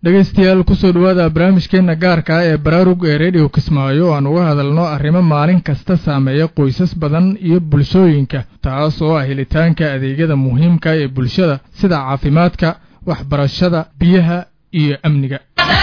dhegaystayaal kusoo dhawaada barnaamijkeena gaarka ah ee baraarug ee redio kismaayo oo aan uga hadalno arrimo maalin kasta saameeya qoysas badan iyo bulshooyinka taas oo ah helitaanka adeegyada muhiimka ee bulshada sida caafimaadka waxbarashada biyaha iyo amniga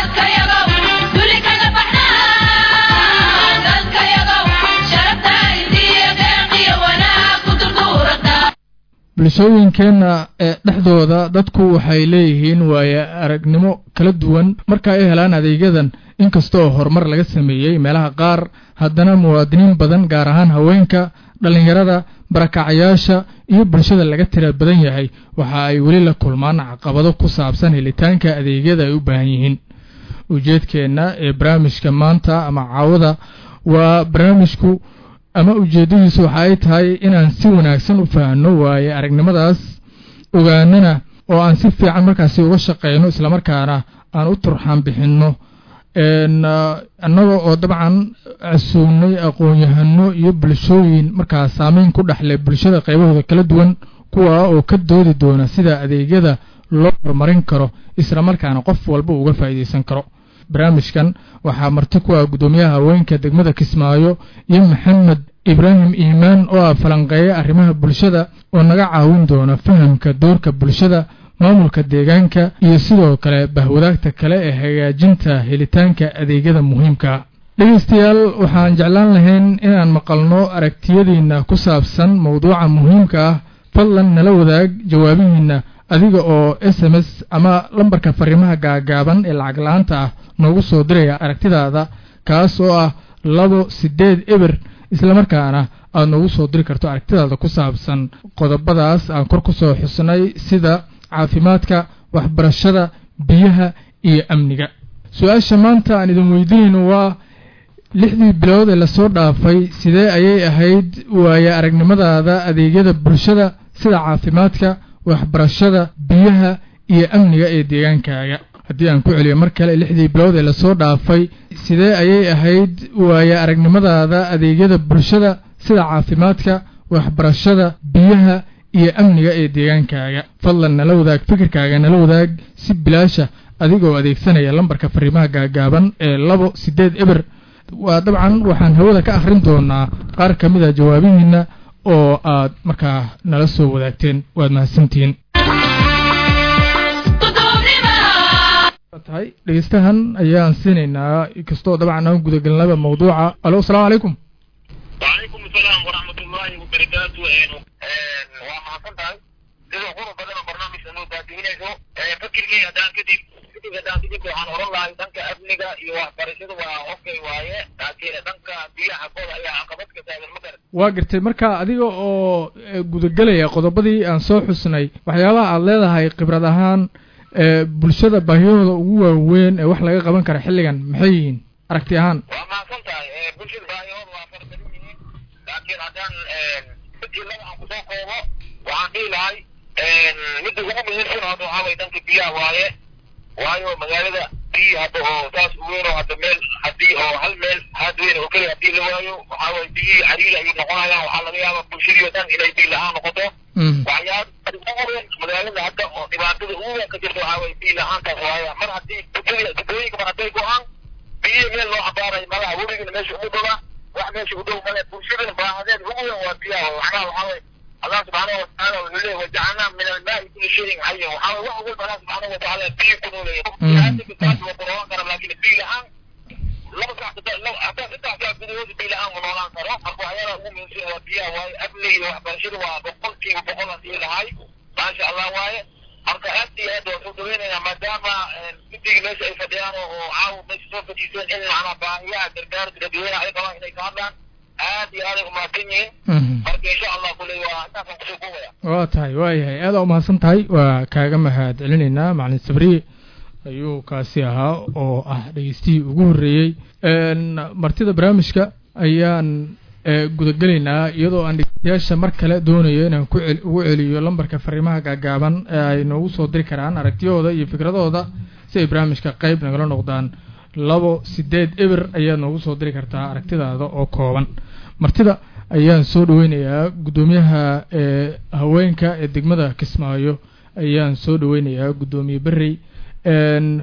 bulshooyinkeenna ee dhexdooda dadku waxay leeyihiin waaye aragnimo kala duwan marka ay helaan adeegyadan inkasta oo horumar laga sameeyey meelaha qaar haddana muwaadiniin badan gaar ahaan haweenka dhallinyarada barakacayaasha iyo bulshada laga tira badan yahay waxa ay weli la kulmaan caqabado ku saabsan helitaanka adeegyada ay u baahan yihiin ujeedkeenna ee barnaamijka maanta ama caawada waa barnaamijku ama ujeeddadiisu waxa ay tahay inaan si wanaagsan u fahanno waaye aragnimadaas ogaanana oo aan si fiican markaasi uga shaqayno islamarkaana aan u turxaan bixinno annaga oo dabcan casuugnay aqoon-yahano iyo bulshooyin markaas saameyn ku dhexle bulshada qaybahooda kala duwan kuwa oo ka doodi doona sida adeegyada loo horumarin karo islamarkaana qof walba uga faa'iidaysan karo barnaamijkan waxaa marti ku ah guddoomiyaha haweenka degmada kismaayo iyo maxamed ibraahim iimaan oo ah falanqeeya arrimaha bulshada oo naga caawin doona fahamka doorka bulshada maamulka deegaanka iyo sidoo kale bahwadaagta kale ee hagaajinta helitaanka adeegyada muhiimka dhegaystayaal waxaan jeclaan lahayn inaan maqalno aragtiyadiinna ku saabsan mowduuca muhiimka ah fadlan nala wadaag jawaabihiinna adiga oo s m s ama lambarka fariimaha gaagaaban ee lacag la-aanta ah noogu soo diraya aragtidaada kaas oo ah labo siddeed eber islamarkaana aada noogu soo diri karto aragtidaada ku saabsan qodobadaas aan kor ku soo xusnay sida caafimaadka waxbarashada biyaha iyo amniga su-aasha maanta aan idin weydiinayno waa lixdii bilood ee lasoo dhaafay sidee ayay ahayd waaye aragnimadaada adeegyada bulshada sida caafimaadka waxbarashada biyaha iyo amniga ee deegaankaaga haddii aan ku celiyo mar kale lixdii bilood ee lasoo dhaafay sidee ayay ahayd waaye aragnimadaada adeegyada bulshada sida caafimaadka waxbarashada biyaha iyo amniga ee deegaankaaga fadlan nala wadaag fikirkaaga nala wadaag si bilaasha adigoo adeegsanaya lambarka fariimaha gaagaaban ee labo siddeed eber waa dabcan waxaan hawada ka akhrin doonaa qaar ka mid a jawaabihiinna oo aad markaa nala soo wadaagteen waad mahadsantihiin tahay dhegeystahan ayaan siinaynaa kastoo dabcan aan gudagelnaba mawduuca alo asalaamu calaykum wacalaykum asalaam waraxmat ullaahi wabarakaatu waa mahadsan tahay sida qurub badan oo barnaamijka noo baabihinayso fakirkii haddaan kadib kadib haddaan kadib waxaan oran lahay dhanka amniga iyo waxbarashada waa okay waaye laakiin dhanka biyaha kooda ayaa caqabad ka taagan ma garan waa gartay marka adiga oo gudagelaya qodobadii aan soo xusnay waxyaabaha aada leedahay khibrad ahaan bulshada baahiyahooda ugu waaweyn ee wax laga qaban kara xilligan maxay yihiin aragti ahaan waa mahadsan tahay bulshada baahiyahooda waa fara badan yihiin laakiin haddaan midii laba aan kusoo koobo waxaan dhihi lahay midda ugu muhiimsan hadda waxaa waye dhanka biyaha waaye waayo magaalada biyi hadda oo saas u weyn oo hadda meel haddii oo hal meel haad weyn oo keliya haddii la waayo waxaa waye biyihii cariiri ayay noqonayaan waxaa laga yaabaa bulshadii oo dhan inay biyi la-aan noqoto waxyaaba magaalada hadda oo dhibaatada ugu weyn ka jirta waxaa waye biyi la-aantaas waaye mar haddii bulshada degooyinka mar hadday go-aan biyihii meel loo cabaarayo malaha webigana meesha ugu dhowa wax meesha u dhow male bulshadana baahadeed ugu weyn waa biyaha waxnaha waxaa waye الله سبحانه وتعالى وله وجعلنا من الماء كل شيء حي وحاول وحول الله سبحانه وتعالى في كنوا لي هذه كتاب وقرآن كان لكن في الآن لو سمحت لو أعطيت أنت أعطيت فيديو في الآن ونوران صار أبو عيال أقوم من شيء وفيها واي أبلي وبشر وبقولتي وبقولتي لهاي ما شاء الله واي marka aad iyo aad waan soo dhaweynaynaa maadaama midiga meesha ay fadhiyaan oo caawa meesha soo fadhiiseen in macnaa baahiyaha gargaarka dadweynaha ay qabaan inay ka hadlaan aad iyo aad ay umahadsan yihiin marka insha allah kuley waa intaasaan kusoo koobaya waa tahay waayahay aada umahadsan tahay waa kaaga mahad celinaynaa macalin sabriye ayuu kaasi ahaa oo ah dhegeystihii ugu horreeyey martida barnaamijka ayaan gudagelaynaa iyadoo aan dhegeystayaasha mar kale doonayo inaan ku cel ugu celiyo lambarka fariimaha gaagaaban ee ay noogu soo diri karaan aragtiyahooda iyo fikradooda si ay barnaamijka qeyb nagala noqdaan labo sideed eber ayaad noogu soo diri kartaa aragtidaada oo kooban martida ayaan soo dhaweynayaa guddoomiyaha ee haweenka ee degmada kismaayo ayaan soo dhaweynayaa guddoomiye berrey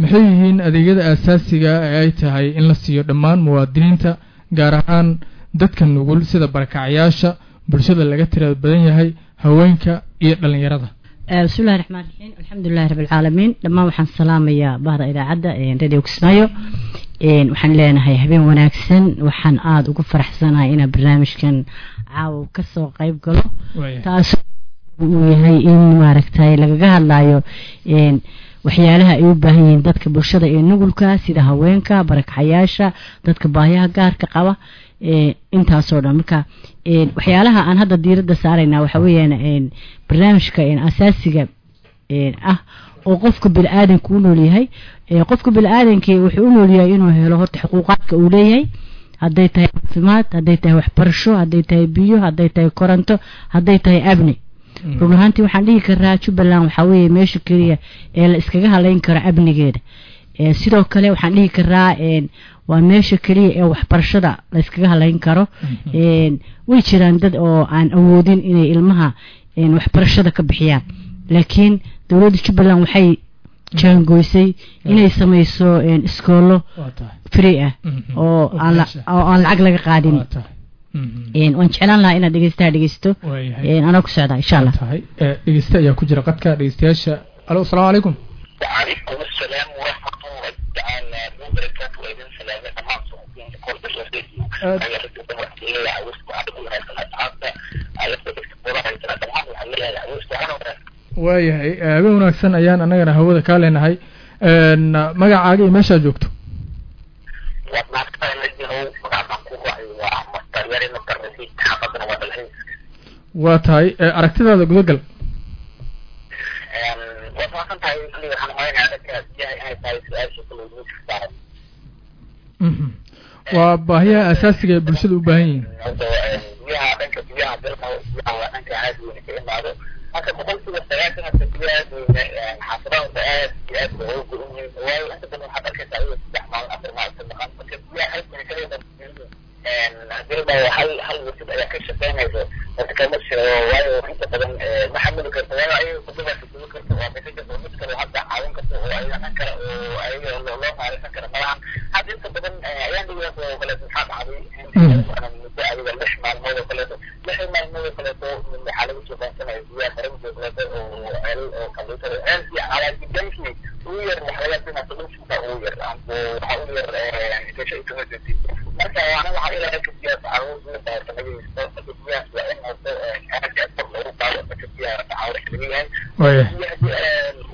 maxay yihiin adeegyada aasaasiga ee ay tahay in la siiyo dhammaan muwaadiniinta gaar ahaan dadka nugul sida barakacayaasha bulshada laga tirada badan yahay haweenka iyo dhallinyarada bismillahi raxmaan raxiim alxamdulilahi rabbilcaalamiin dhammaan waxaan salaamayaa bahda idaacadda radio kismaayo waxaan leenahay habeen wanaagsan waxaan aada ugu faraxsanahay inaan barnaamijkan caawa kasoo qayb galo taas uu yahay in maaragtay lagaga hadlayo waxyaalaha ay u baahan yihiin dadka bulshada ee nugulka sida haweenka barakacayaasha dadka baahiyaha gaarka qaba intaasoo dhan marka waxyaalaha aan hadda diiradda saarayna waxa weeyaan barnaamijka asaasiga ah oo qofka bini-aadanka u nool yahay qofka bini-aadanka wuxuu u nool yahay inuu helo horta xuquuqaadka uu leeyahay hadday tahay caafimaad hadday tahay waxbarasho hadday tahay biyo hadday tahay koronto hadday tahay abni run ahaantii waxaan dhihi karaa jubbaland waxaa weeye meesha keliya ee la iskaga halayn karo amnigeeda sidoo kale waxaan dhihi karaa waa meesha keliya ee waxbarashada la iskaga halayn karo way jiraan dad oo aan awoodin inay ilmaha waxbarashada ka bixiyaan laakiin dowladda jubbaland waxay jaangoysay inay samayso iskoolo free ah oo aan lacag laga qaadin waan jeclaan lahaa inaad dhegeystaha dhegeysto anaa ku socdaa insha allah dhegeyste ayaa ku jira qadka dhegeystayaasha alo asalaamu calaykum وعليكم السلام ورحمة الله تعالى وبركاته وإذن سلامة تمام صحبين كل بشرتي أنا رجل دمرت إلي عاوزت وعدكم هاي سنة عادة عرفت بالكبورة هاي سنة تمام وحليها عاوزت أنا ورا waayahay habeen wanaagsan ayaan annagana hawada kaa leenahay magacaaga iyo meeshaa joogto ومعك نجهو وعما كوكو وعما تغيري نقر نسيت حقدنا ودلهين waa tahay aragtidaada gudagal وفاقا تاي كلي وحنا هاي نعرف جاي هاي تاي سؤال شكل وجود في waa baahiyaha asaasiga ee bulshada u baahan yihiin biyaha dhanka biyaha dalka biyaha waa dhanka aad weyn ka imaado marka boqolkiiba sagaashan hata biyaha xaafadaha aad iyo aad bay ugu go-an yihiin waayo inta badan waxaad arkaysaa adiga saddex maalin afar maalin ka maqan marka biyaha hal sani kaliya hadilba hal hal wasid ayaa ka shaqeynayso marka kama jiro waayo inta badan ma xamili karto waayo ayaga kudubaa kudubi karto waa bixi karto mid kale hadda caawin karto oo ayaga dhan kale oo ayaga loo maareysan kara malahan hadda inta badan ayaan dhigaas oo kaleeto maxaa dhacday muddo adiga lix maalmood oo kaleeto lix maalmood oo kaleeto waxaa lagu soo baansanaya biyaha faranji oo kaleeto oo ceel oo kaleeto ceelkii calaajidankii ugu yar waxyaalaha solutionka ugu yar waxaa ugu yar gasho intumajency marka ana waxaa ilaa ka biyaha caruur sanagaysto marka biyahaas waa in horto aad aad kor loogu qaado marka biyaha caawur xiliga yahay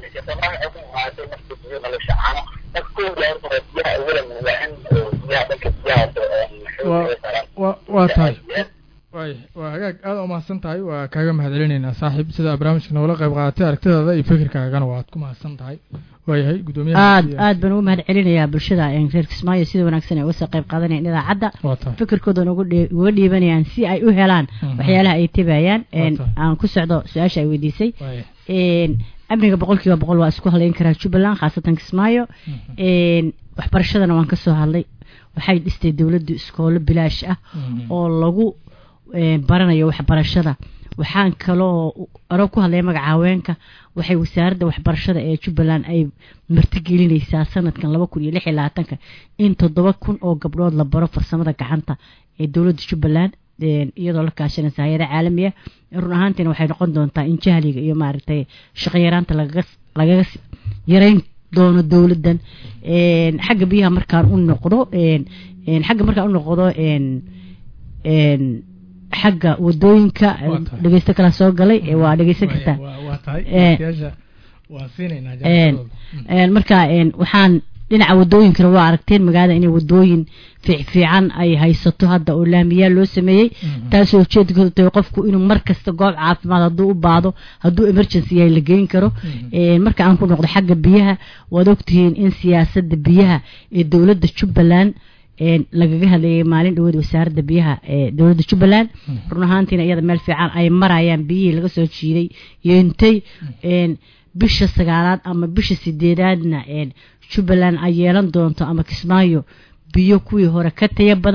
waa tahay way waa hagaag aada umahadsan tahay waa kaaga mahadcelinaynaa saaxiib sida barnaamijka noola qayb qaadatay aragtidaada iyo fikirkaagana waad ku mahadsan tahay waayahay guddoomiyaha aad aad baan ugu mahad celinayaa bulshada reer kismaayo sida wanaagsan ay uga soo qayb qaadanayaan idaacadda waa tahay fikirkoodan uga dhii- uga dhiibanayaan si ay u helaan waxyaalaha ay tabayaan tahay. aan ku socdo su-aasha ay weydiisay waaya amniga boqol kiiba boqol waa isku halayn karaa jubbaland khaasatan kismaayo waxbarashadana waan kasoo hadlay waxay dhistay dowladdu iskoolo bilaash ah oo lagu eh, baranayo waxbarashada waxaan kaloo aro ku hadlaya magaca haweenka waxay wasaaradda waxbarashada ee jubbaland ay martigelinaysaa sanadkan laba kun iyo lix iyo labaatanka in toddoba kun oo gabdhood la baro farsamada gacanta ee dowladda jubbaland een, iyadoo la kaashanaysa hay-ada caalamiya run ahaantiina waxay noqon doontaa in jahliga iyo maaragtay shaqo yaraanta lagaga lagaga s- yarayn doono dowladdan een, xagga biyaha markaan u noqdo een, een, xagga markaan u noqdo een, een, xagga wadooyinka Waa tahay. dhegeysto kala soo galay ee waa dhegeysan kartaa waa waa tahay Eh, waqtiyaasha waa siinaynaa een, jawaabtooda een, marka een, waxaan dhinaca wadooyinkana waa aragteen magaalada inay wadooyin fiic fiican ay haysato hadda oo laamiyaal loo sameeyey Mhm. taasoo ujeedkoodu tahay qofku inuu mar kasta goob caafimaad hadduu u baado hadduu emergency yahay la geyn karo Mhm. Een, marka aan ku noqdo xagga biyaha waad ogtihiin in siyaasadda biyaha ee dowladda jubbaland een, lagaga hadlayay maalin dhaweed wasaaradda biyaha ee dowladda jubbaland Mhm. run ahaantiina iyada meel fiican ay marayaan biyihii laga soo jiiday yeentay een, bisha sagaalaad ama bisha sideedaadna een, jubbaland ay yeelan doonto ama kismaayo biyo kuwii hore ka taya badan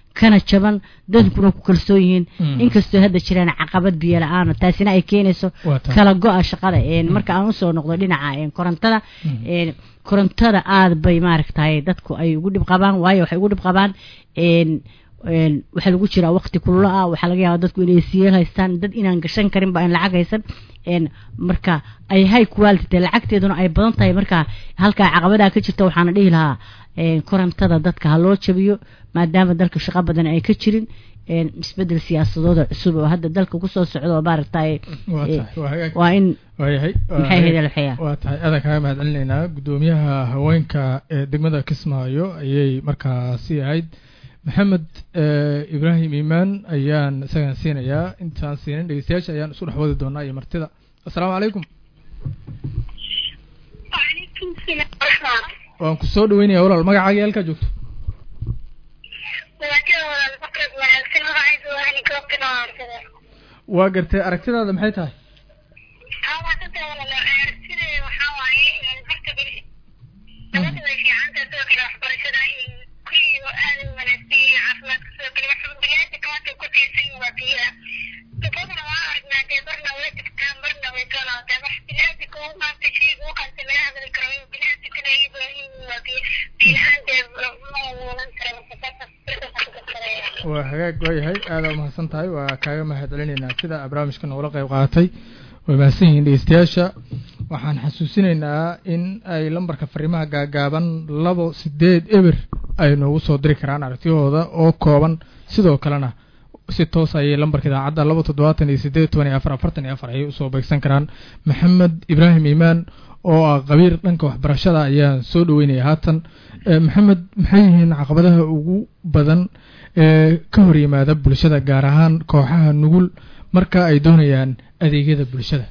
kana jaban dadkuna ku kalsoon yihiin Mm. inkastoo hadda jiraan caqabad biyo la-aan taasina ay keenayso Waa tahay. kala go-a shaqada een, marka aan usoo noqdo dhinaca een, korontada Mhm. een, korontada aad bay maaragtay dadku ay ugu dhib qabaan waayo waxay ugu dhib qabaan een, een, waxaa lagu jiraa waqti kullo ah waxaa laga yaabaa dadku inay siyeel haystaan dad inaan gashan karin ba aan lacag haysan een, marka ay high quality tahay lacagteeduna ay badan tahay marka halkaa caqabadaa ka jirta waxaana dhihi lahaa een, korontada dadka ha loo jabiyo maadaama dalka shaqo badan ay ka jirin een, isbedel siyaasadooda cusub oo hadda dalka kusoo socdo oo maaragtay waa eh, tahay waa hagaag waa in waayahay waa maxay hagaag. ahayd alxaya waa tahay adan kaaga mahad celinaynaa guddoomiyaha haweenka ee degmada kismaayo ayay markaasi ahayd maxamed eh, ibraahim iimaan ayaan isagan siinayaa intaan siinin dhegeystayaasha ayaan isu dhex wadi doonaa iyo martida assalaamu calaykum وعليكم السلام ورحمة waan ku soo dhaweynaya walaal magacaaga halkaa joogto وكذا الفقرة مع السنة عايز وأهلي كوكنا وكذا waa gartay aragtidaada maxay tahay هذا كنت ولا لا أرسل وحاوي الفقرة بال نبدأ في عندها سوق الأخبار كذا كل أهل ونسي عفلات سوق الأخبار بلاد كانت كل شيء وفيها تفضل ما أردنا تبرنا وتكتم برنا وكذا تبح بلاد كون ما تشيء وقت ما هذا الكريم بلاد كنا يبين وفي بلاد waa hagaag waayahay aada umahadsan tahay waa kaaga mahad celinaynaa sida barnaamijka noogula qayb qaadatay way mahadsan yihiin dhegeystayaasha waxaan xasuusinaynaa in ay lambarka fariimaha gaagaaban labo sideed eber ay noogu soo diri karaan aragtiyahooda oo kooban sidoo kalena si toos ayay lambarka idaacadda laba toddobaatan iyo sideed toban iyo afar afartan iyo afar ayay usoo beegsan karaan maxamed ibraahim iimaan oo ah qabiir dhanka waxbarashada ayaan soo dhaweynaya haatan Eh, maxamed maxay yihiin caqabadaha ugu badan ee ka hor yimaada bulshada gaar ahaan kooxaha nugul marka ay doonayaan adeegyada bulshada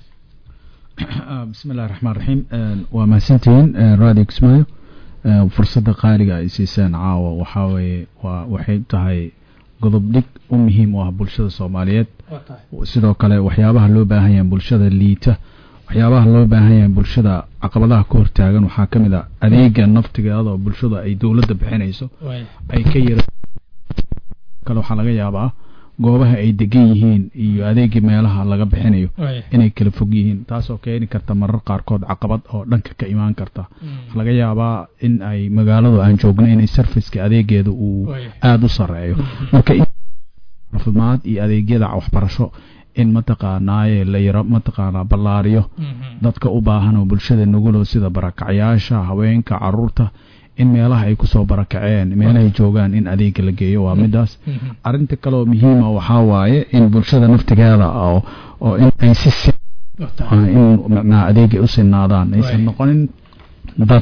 bismi illahi raxmaan raxiim waa mahadsantihiin radio kismaayo fursadda qaaliga ay siiseen caawa waxaa weeye waa waxay tahay godob dhig u muhiim u ah bulshada soomaaliyeed sidoo kale waxyaabaha loo baahan yahay bulshada liita waxyaabaha loo baahan yahay bulshada caqabadaha ka hortaagan waxaa ka mid a adeega naftigeeda oo bulshada ay dowladda bixinayso ay ka yara kale waxaa laga yaabaa goobaha ay degan yihiin iyo adeegii meelaha laga bixinayo inay kala fog yihiin taasoo keeni karta marar qaarkood caqabad oo dhanka ka imaan karta waxaa laga yaabaa in ay magaaladu aan joogno inay sarfiska adeegeeda uu aada u sareeyo marka in caafimaad iyo adeegyada waxbarasho in mataqaanaaye la yaro mataqaanaa ballaariyo dadka u baahan oo bulshada nugulow sida barakacyaasha haweenka caruurta in meelaha ay kusoo barakaceen meelahay joogaan in adeega la geeyo waa midaas arinta kaleoo muhiima waxaa waaye in bulshada naftigeeda oo oo in ay si si in macnaha adeegay u sinaadaan aysan noqonin dad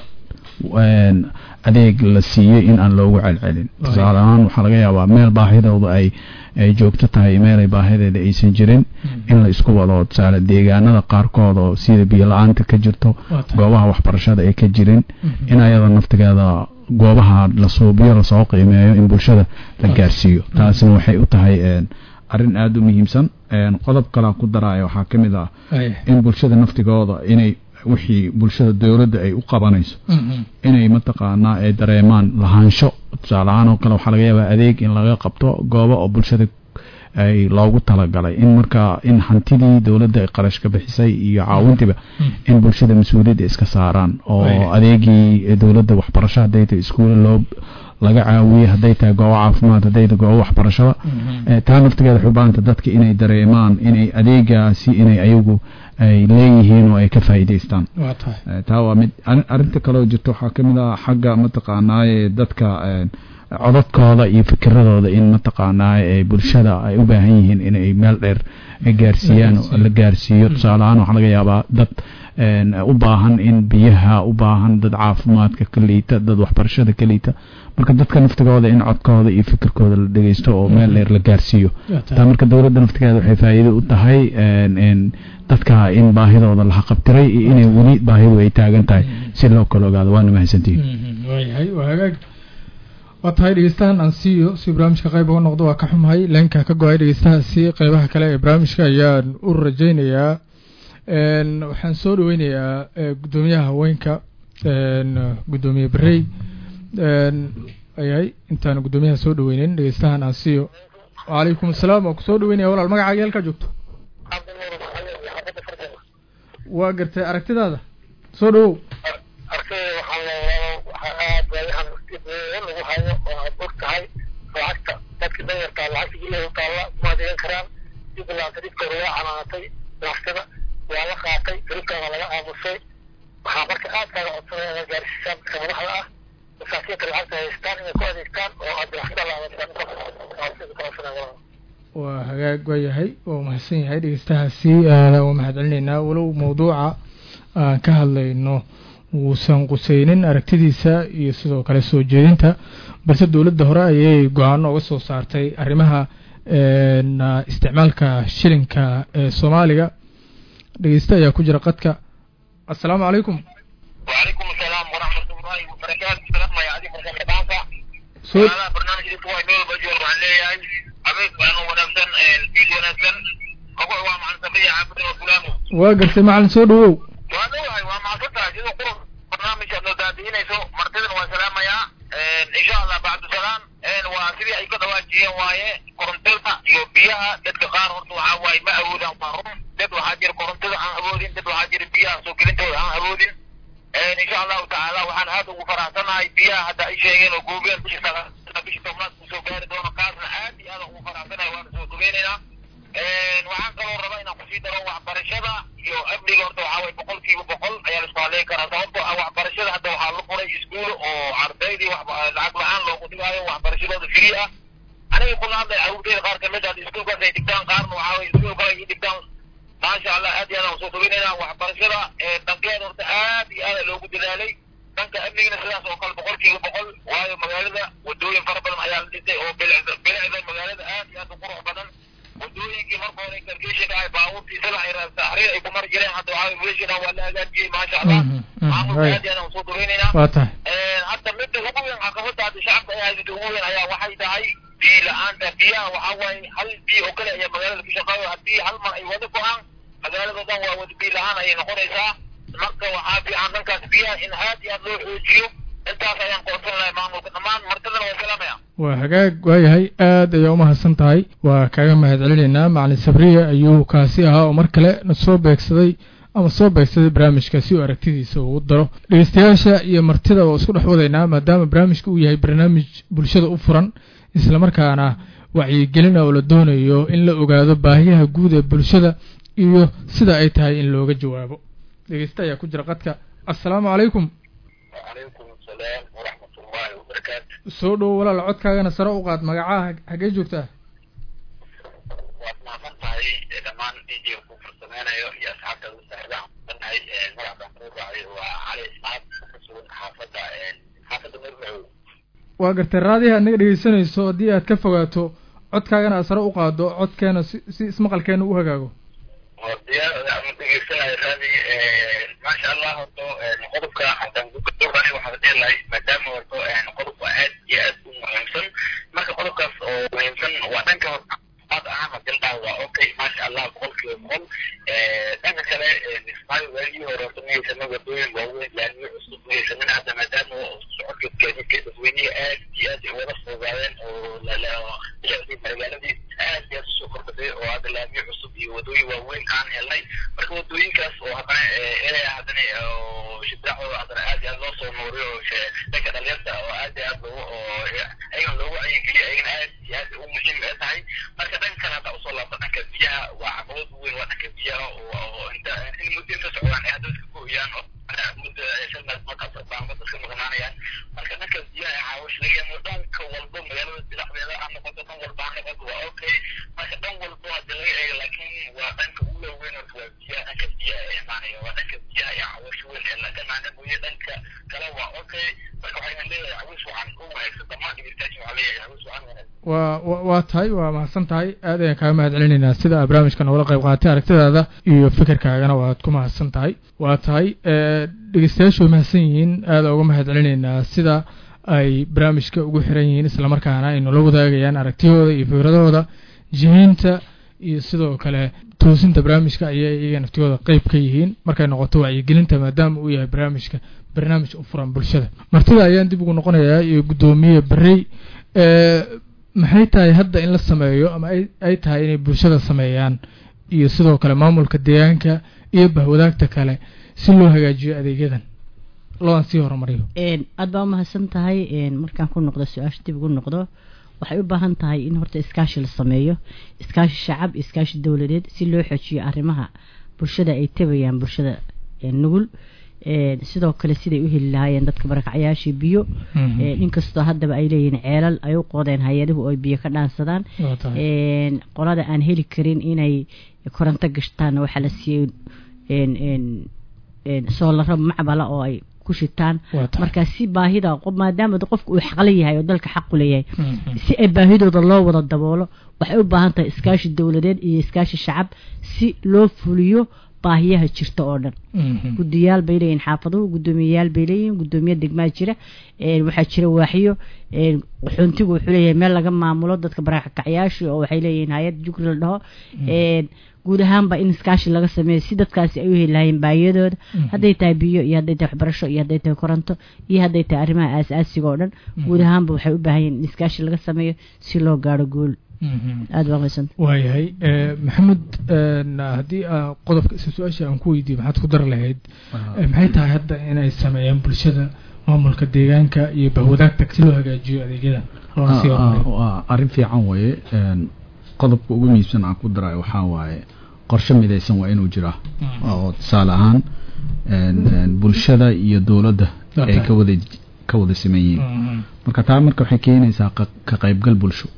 adeeg la siiyey in aan loogu celcelin tusaale ahaan waxaa laga yaabaa meel baahidooda ay ay joogto tahay meelay baahideeda aysan jirin in la isku wado tusaale deegaanada qaarkood oo sida biyo la-aanta ka jirto goobaha waxbarashada ay ka jirin in ayada naftigeeda goobaha la suubiyo lasoo qiimeeyo in bulshada la gaarsiiyo taasina waxay u tahay arrin aada u muhiimsan qodob kalea ku daraya waxaa ka mid ah in bulshada naftigooda inay wixii bulshada dowladda ay u qabanayso inay mataqaanaa ay dareemaan lahaansho tusaale ahaan oo kale waxaa laga yaabaa adeeg in laga qabto goobo oo bulshada ay loogu talagalay in markaa in hantidii dowladda ay qarash ka bixisay iyo caawintiiba in bulshada mas-uuliyadda iska saaraan oo adeegii dowladda waxbarasho hadday tahay iskuulla loo laga caawiyey hadday tahay goobo caafimaad hadday tahay goobo waxbarashada taa naftigeeda xubaanta dadka inay dareemaan inay adeegaasi inay ayagu ay leeyihiin oo ay ka faa'iidaystaan taa waa mid arrinta kaleo jirto waxaa ka mid ah xagga mataqaanaaye dadka codadkooda iyo fikiradooda in mataqaanaaye bulshada ay u baahan yihiin inay meel dheer gaarsiiyaan la gaarsiiyo tusaale ahaan waxaa laga yaabaa dad u baahan in biyaha u baahan dad caafimaadka ka liita dad waxbarashada ka liita marka dadka naftigooda in codkooda iyo fikirkooda la dhegeysto oo meel dheer la gaarsiiyo taa marka dowladda naftigeeda waxay faa'iido u tahay dadka in baahidooda la haqabtiray iyo inay weli baahidu ay taagan tahay si loo kala ogaado waana mahadsantihiin waayahay waa hagaag waa tahay dhegeystahan aan siiyo si barnaamijka qayb uga noqdo waa ka xumahay leenka ka go-ay dhegeystahaasi qeybaha kale ee barnaamijka ayaan u rajaynayaa waxaan soo dhaweynayaa guddoomiyaha haweenka guddoomiye berey ayahay intaan guddoomiyaha soo dhaweyneyn dhegeystahan aan siiyo wacalaykum asalaam waa kusoo dhaweynaya walaal magacaaga halkaa joogto waa gartay aragtidaada soo dhawow arkay waxaan leeyahay waxaa aad waayahan dib lagu hayo oo aad og tahay lacagta dadka danyartaa lacagta guryaha taalla ma adeegan karaan dib laanta dhibka hore waa canaanatay lacagtada waa la qaatay garibkaana laga aamusay waxaa marka aad kaaga codsanaya inaad gaarsiisaan dadka madaxda ah masaakiinta lacagta haystaan inay ku adeegtaan oo aad lacagta la adeegtaan waa hagaag waayahay waa mahadsan yahay dhegeystahaasi aada waa mahad celinaynaa walow mawduuca aan ka hadlayno uusan quseynin aragtidiisa iyo sidoo kale soo jeedinta balse dowladda hore ayay go-aano uga soo saartay arrimaha isticmaalka shilinka ee soomaaliga dhegeyste ayaa ku jira qadka assalaamu calaykum وعليكم السلام ورحمة الله وبركاته السلام يا عزيز الشباب soo هذا برنامج اللي هو نور بجول عليه أبيك أنا ونفسن البيت ونفسن أقول هو مع السبيع عبد وفلانه waa gartay macalin soo dhawow وهذا هو هو مع فترة جزء قرب برنامج أنه دادين يسوع مرتين وسلام يا إن شاء الله بعد سلام وسبيع أي كذا واجيه وايه كورنتيلا يوبيها دتك قار ورتو عواي ما أودا ومعروف دت وحاجر كورنتيلا عن أبودين دت وحاجر بيها سوكلين تو عن أبودين إن شاء الله تعالى وحن هذا وفرحتنا بيها حتى أي شيء إنه جوجل بيش بيش تمرات سو غير دون قاسنا عادي هذا وفرحتنا وانا سو تبيننا waxaan kaloo rabaa inaan kusii daro waxbarashada iyo amniga horta waxaa waye boqol kiiba boqol ayaa la isku haleyn karaa sababtoo ah waxbarashada hadda waxaa la furay iskuul oo ardaydii wax lacag la-aan loogu dhigaayo waxbarashadooda free ah aniga kuna hadlay carruurteyda qaar kamid ah iskuulkaas ay dhigtaan qaarna waxaa waye iskuul kale ay dhigtaan maasha allah aad iyo aad aan soo tageynayna waxbarashada dhankeeda horta aad iyo aad loogu dadaalay dhanka amnigana sidaas oo kale boqol kiiba boqol waayo magaalada wadooyin fara badan ayaa la dhisay oo bilicda bilicda magaalada aad iyo aad u qurux badan wadooyinkii marka hore gargeesha dhahay baabuurtii sida ay taxriir ay ku mari jireen hadda waxaa weeshina waa la hagaajiyey maasha allah Mhm, mhm, maamulka right. aad iyo aad aan soo dageynaynaa waa tahay hadda midda ugu weyn caqabada hadda shacabka ay haysata ugu weyn ayaa waxay tahay biyo la-aanta biyaha waxaa waaye hal biyo oo kale ayaa magaalada ka shaqeeyo haddii hal mar ay wada go-aan magaalada dhan waa wada biyo la-aan ayay noqonaysaa marka waxaa fiican dhankaas biyaha in aad iyo aad loo xoojiyo intaas ayaan qoonsan lahay maamulka dhammaan martidana waa salaamaya waa hagaag waayahay aad ayaa u mahadsan tahay waa kaaga mahad celinaynaa macalin sabriye ayuu kaasi ahaa oo mar kale na soo beegsaday ama soo beegsaday barnaamijka si uu aragtidiisa ugu daro dhegeystayaasha iyo martida oo isku dhex wadaynaa maadaama barnaamijka uu yahay barnaamij bulshada u furan islamarkaana wacyigelina oo la doonayo in la ogaado baahiyaha guud ee bulshada iyo sida ay tahay in looga jawaabo dhegeysta ayaa ku jira qadka assalaamu calaykum وعليكم السلام ورحمة الله وبركاته soo dhowo walaal codkaagana sare u qaad magacaha hagee joogtaa waad mahadsan tahay dhammaan injiga ku farsameynayo iyo asxaabta ugu saaxiibaha nahay magac baan kuu raacay waa cali isxaaq ka sugan xaafadda xaafadda marmacow waa gartay raadiha naga dhegeysanayso haddii aad ka fogaato codkaagana aad sare u qaado codkeena si si ismaqalkeena u hagaago diyaar ama dhegeysanayo raadi maasha allah horto qodobka haddaan ku gabagabanayo waxaad dheelahay maadaama horto qodob waa aad iyo aad u muhiimsan marka qodobkaas oo muhiimsan waa dhanka caafimaad ahaan hadii la waa okay maasha allah boqolkiiba boqol dhanka kale ismaail waagii hore horta mahaysana wadooyin waaweyn laamiyo cusub mahaysanin hadda maadaama socodka gaadiidka dadweynihi aad iyo aad ay wada fududaadeen oo bilicdii magaaladii aad iyo aad usoo kordhatay oo hadda laamiyo cusub iyo wadooyin waaweyn aan helnay marka wadooyinkaas oo haddana ee haddana oo shidaaxooda haddana aad iyo aad loo soo nooriyo oo she- dhanka dhalinyarta oo aad iyo aad loogu oo ayagan loogu cayigeliyo ayagana aad iyo aad u muhiim ee tahay marka dhanka kale hadda usoo laabta dhanka biyaha waa caqabad weyn waa dhanka biyaha oo oo inta in muddo inta socdaan ay hadda iska gooyaan oo muddo shan meel markaas baamada iska maqnaanayaan marka dhanka biyaha caawish laga yaamo dhanka walba magaalada dilacdeeda ha noqoto dhan walba ha noqoto waa okay marka dhan walba hadda laga eego laakiin waa dhanka ugu waaweyn horta waa biyaha dhanka biyaha ee imaanaya waa dhanka biyaha iyo caawish weyn ee laga maana mooye dhanka kale waa okay marka waxaan leeyahay caawish wacan u wanaagsan dhammaan dhegeystayaasha waxaa leeyahay caawish wacan wanaagsan waa wa- waa tahay waa mahadsan tahay aad ayaan kaaga mahad celinaynaa sida aad barnaamijka noogala qayb qaatay aragtidaada iyo fikirkaagana waad ku mahadsan tahay waa tahay dhegeystayaashu way mahadsan yihiin aada uga mahad celinaynaa sida ay barnaamijka ugu xiran yihiin islamarkaana ay noola wadaagayaan aragtiyahooda iyo fikradahooda jihiinta iyo sidoo kale toosinta barnaamijka ayay iyaga naftigooda qeyb ka yihiin markay noqoto wacyigelinta maadaama uu yahay barnaamijka barnaamij u furan bulshada martida ayaan dib ugu noqonayaa iyo guddoomiye berey maxay tahay hadda in la sameeyo ama ay tahay inay bulshada sameeyaan iyo sidoo kale maamulka deegaanka iyo bahwadaagta kale si loo hagaajiyo adeegyadan looan sii horumariyo aad baa umahadsan tahay markaan ku noqdo su-aasha dib ugu noqdo waxay u baahan tahay in horta iskaashi la sameeyo iskaashi shacab iyo iskaashi dowladeed si loo xoojiyo arrimaha bulshada ay tabayaan bulshada nugul sidoo kale siday u heli lahaayeen dadka barakacyaashii biyo inkastoo haddaba ay leeyihiin ceelal ay u qoodeen hay-aduhu ay biyo ka dhaansadaan qolada aan heli karin inay koronto gashtaanna waxaa la siiyey soolaro macbala oo ay ku shitaan markaa si baahida maadaama qofka uu xaqla yahay oo dalka xaqu leeyahay si ay baahidooda loo wada daboolo waxay u baahan tahay iskaashi dowladeed iyo iskaashi shacab si loo fuliyo baahiyaha jirta oo dhan guddiyaal bay leeyihin xaafaduhu guddoomiyeyaal bay leeyihin guddoomiye degmaa jira waxaa jira waaxiyo qaxoontigu wuxuu leeyahay meel laga maamulo dadka barakacyaasha oo waxay leeyihiin hay-ad jugri la dhaho guud ahaanba in iskaashi laga sameeyo si dadkaasi ay u heli lahaayeen baahiyadooda hadday tahay biyo iyo hadday tahay waxbarasho iyo hadday tahay koronto iyo hadday tahay arrimaha aasaasiga oo dhan guud ahaanba waxay u baahan yihin in iskaashi laga sameeyo si loo gaaro guul aada baa qaysanta waayahay maxamed haddii qodobka isa su-aasha aan ku weydiiyo maxaad ku dar lahayd maxay tahay hadda inay sameeyaan bulshada maamulka deegaanka iyo bahwadaagta si loo hagaajiyo adeegyada arrin fiican waye qodobka ugu muhiimsan aan ku darayo waxaa waaye qorshe midaysan waa inuu jiraa oo tusaale ahaan bulshada iyo dowladda ay ka wada ka wada siman yihiin marka taa marka waxay keenaysaa ka qaybgal bulsho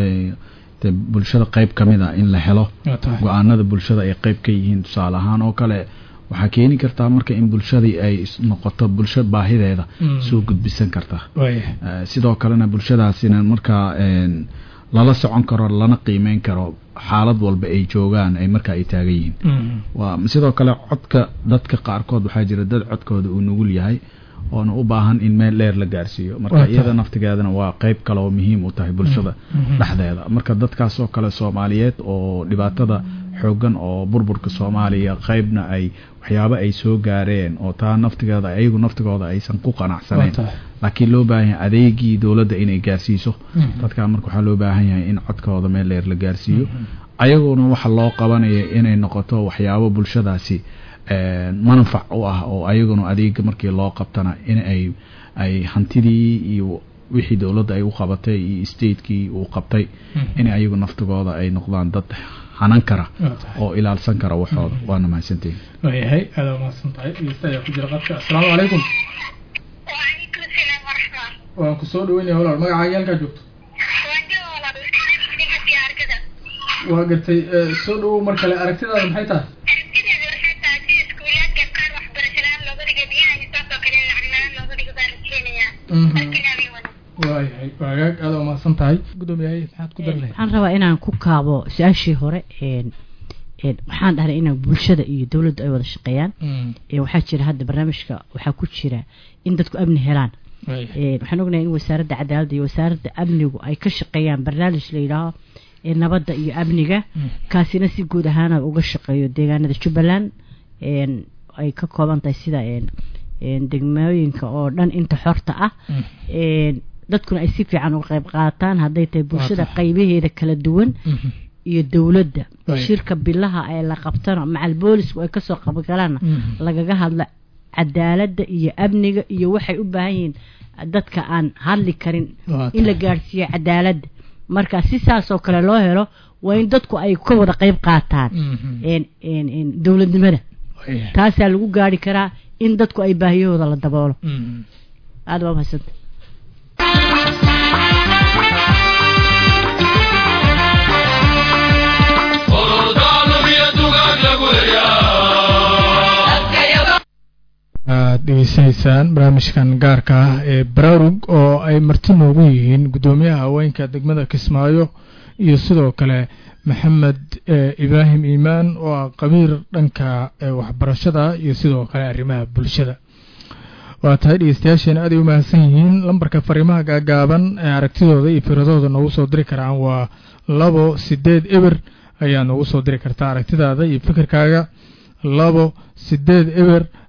de bulshada qayb ka mid a in la helo go-aanada bulshada ay qayb ka yihiin tusaale ahaan oo kale waxaa keeni kartaa marka in bulshadii ay noqoto bulsho baahideeda soo gudbisan karta sidoo kalena bulshadaasina markaa lala socon karo lana qiimeyn karo xaalad walba ay joogaan ay markaa ay taagan yihiin waa sidoo kale codka dadka qaarkood waxaa jira dad codkooda uu nugul yahay oona u baahan in meel dheer la gaarsiiyo marka iyada naftigeedana waa qeyb kale oo muhiim u tahay bulshada dhexdeeda marka dadkaas oo kale soomaaliyeed oo dhibaatada xoogan oo burburka soomaaliya qeybna ay waxyaabo ay soo gaareen oo taa naftigeeda ayagu naftigooda aysan ku qanacsanayn laakiin loo baahan yahay adeegii dowladda inay gaarsiiso dadkaa marka waxaa loo baahan yahay in codkooda meel dheer la gaarsiiyo ayaguna waxa loo qabanaya inay noqoto waxyaabo bulshadaasi manfac u ah oo ayaguna adeega markii loo qabtana in ay ay hantidii iyo wixii dowladda ay u qabatay iyo statekii uu qabtay in ayagu naftigooda ay noqdaan dad hanan kara oo ilaalsan kara waxooda waana mahadsantihin waayahay aada mahadsan tahay dhegeysta ayaa ku jira qadka assalaamu calaykum وعليكم السلام ورحمة waan ku soo dhaweynaya walaal magacaaga halkaa joogto وانجو والله بس في أركضة waa gartay soo dhawow mar kale aragtidaada maxay tahay أركضة حتى في سكولات كان قار وحبر سلام لو بدك بيها يسافر كلام العلمان لو بدك باركينيا أركضة بيوانا waayahay waagaag aada u mahadsan tahay guddoomiyahay maxaad ku dar lahayd waxaan rabaa inaan ku kaabo su-aashii hore een een waxaan dhahnay inaan bulshada iyo dowladdu ay wada shaqeeyaan ee waxaa jira hadda barnaamijka waxaa ku jira in dadku amni helaan een waxaan ognahay in wasaaradda cadaaladda iyo wasaaradda amnigu ay ka shaqeeyaan barnaamij la yidhaaho ee nabadda iyo amniga kaasina si guud ahaana uga shaqeeyo deegaanada jubbaland een ay ka kooban tahay sida een een degmooyinka oo dhan inta xorta ah een dadkuna ay si fiican uga qayb qaataan hadday tahay bulshada qaybaheeda kala duwan iyo dowladda Right. shirka bilaha ee la qabtano macal boolisku ay kasoo qabgalaana lagaga hadla cadaaladda iyo amniga iyo waxay u baahan yihiin dadka aan hadli karin Waa in la tahay. gaadhsiiyo cadaaladda marka si saasoo kale loo helo waa in dadku ay ka wada qayb qaataan een een een dowladnimada waayahay taasaa lagu gaari karaa in dadku ay baahiyahooda la daboolo Mhm. aada waa mahadsanta aad dhegeysanaysaan barnaamijkan gaarka ah ee baraarug oo ay marti noogu yihiin guddoomiyaha haweenka degmada kismaayo iyo sidoo kale maxamed eh, ibraahim iimaan oo ah qabiir dhanka eh, waxbarashada iyo sidoo kale arrimaha bulshada waa tahay dhegeystayaasheena aad ay u mahadsan yihiin lambarka fariimaha gaagaaban ee aragtidooda iyo firadooda noogu soo diri karaan waa labo sideed eber ayaa noogu soo diri kartaa aragtidaada iyo fikirkaaga labo sideed eber